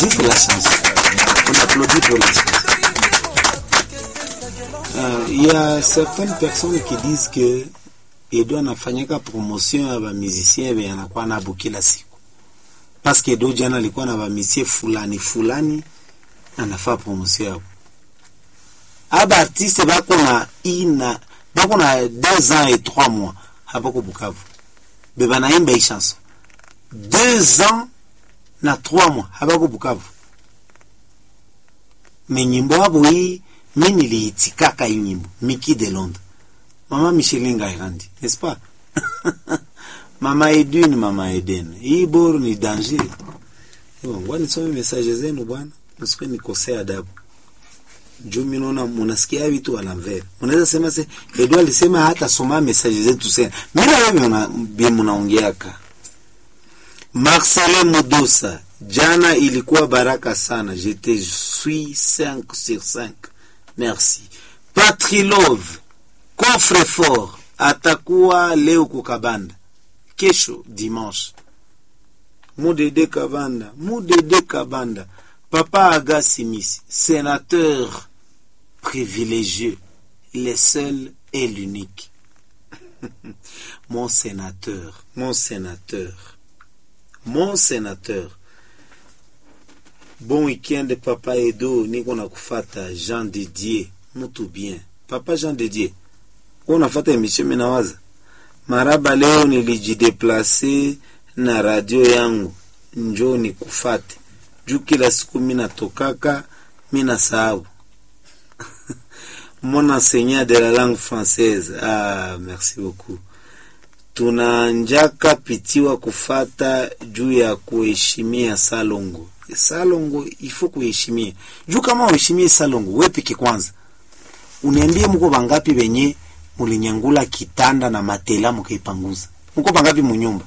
Juste la chance. On applaudit pour la chance. Euh, Il y a certaines personnes qui disent que Edo anafanyaka promotion ya bamizisien be anakuwa nabo kila siku, paske Edo jana alikuwa na bamisie fulani fulani anafaa promotion yabo. Aba artiste bako na ina bako na deux ans et trois mois habako Bukavu, be banaimba hii chanson deux ans na trois mois habako Bukavu, me nyimbo yabo hii mi niliitikaka hii nyimbo Miki de Londres mama Micheline Ngairandi n'est-ce pas mama Edwin mama Eden hii boru ni danger Ewa, ngoja nisome message zenu bwana msikuwe nikosea adabu juu mi naona munasikia vitu à l'envers unaweza sema se Edu alisema hata soma message zetu sena mimi na wewe mna- bi mnaongeaka Marcelin Mudosa jana ilikuwa baraka sana je te suis 5 sur 5 merci Patrilove coffre fort atakuwa leo kukabanda kesho dimanche mudede kabanda mudede kabanda papa agasimisi sénateur privilégieux le seul et l'unique mon sénateur mon sénateur mon sénateur bon weekend papa edo niko na kufata jean didier mutu bien papa jean didier ko nafata emission minawaza maraba leo nilijideplase na radio yangu njo nikufate juu kila siku minatokaka mina sababu mon enseignant de la langue française ah merci beaucoup tunanjaka pitiwa kufata juu ya kuheshimia salongo salongo ifo kuheshimia juu kama uheshimie salongo we peke kwanza uniambie mko bangapi benye mulinyangula kitanda na matela mukaipanguza mko bangapi munyumba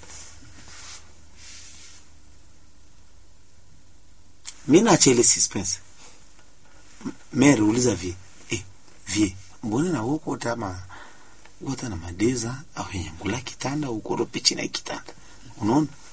mi nachele suspense mere uliza vie eh, vie mbona na woko tama wota na madeza au nyangula kitanda ukoro pichi na kitanda unaona